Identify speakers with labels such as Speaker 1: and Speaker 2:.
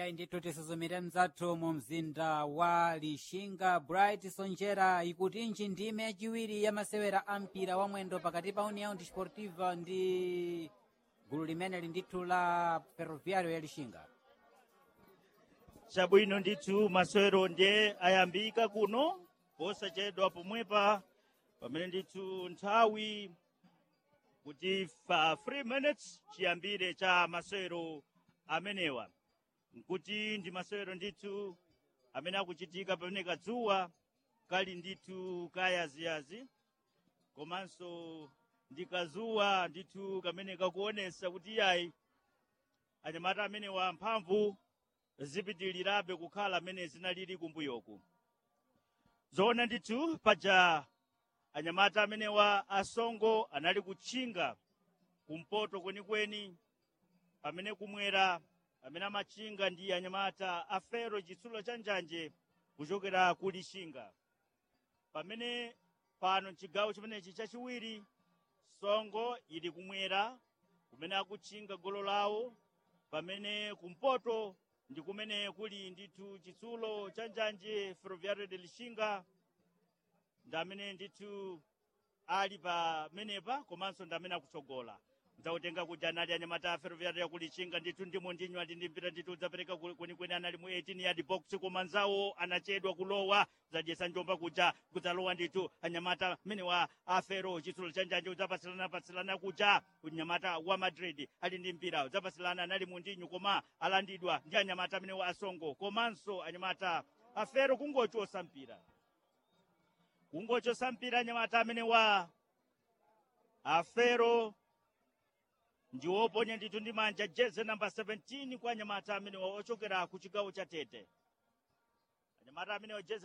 Speaker 1: yayi ndithu tisuzumire mzathu mu mzinda wa lixinga bright sonjera ikutinji ndime yachiwiri ya masewera a mpira wa mwendo pakati pa união desportiva ndi gulu limeneli ndithu la ferroviário ya lixinga
Speaker 2: chabwino ndithu masewero ndiye ayambika kuno posachedwa pomwepa pamene ndithu nthawi kuti fa 3 minutes chiyambire cha masewero amenewa nkuti ndi masewero ndithu amene akuchitika pamene kadzuwa kali ndithu kayaziyazi komanso ndi kazuwa ndithu kamene kakuonesa kuti iyayi anyamata amenewa mphamvu zipitilirabe kukhala amene zinalili kumbuyoku zoona ndithu paja anyamata amenewa asongo anali kutchinga kumpoto kwenikweni pamene kumwera amene amatchinga ndi anyamata a fero chitsulo cha njanje kuchokera ku lixinga pamene pano chigawo chimenechi chachiwiri songo ili kumwera kumene akutchinga golo lawo pamene kumpoto ndi kumene kuli ndithu chitsulo cha njanje ferroviario de lixinga ndi amene ndithu ali pamenepa komanso ndi amene akutsogola ndautenga kuti anali anyamata a ferroviario ya kulixinga ndithu ndimo ndinyo ali ndi mpira ndithu udzapereka kwenikweni anali mu 18 yard box koma nzawo anachedwa kulowa zadyesa njomba kuja kudzalowa ndithu anyamata amenewa a fero chitsulo cha njanje udzapasilana pasilana kuja unyamata wa madrid ali ndi mpira udzapasilana anali mu ndinyo koma alandidwa ndi anyamata amenewa asongo komanso anyamata a fero kungochosa mpira kungochosa mpira anyamata amenewa afero ndi woponya ndithu ndi manja jeze namba 17 kwa anyamata amenewa ochokera ku chigawo cha tete anyamata amenewa jeze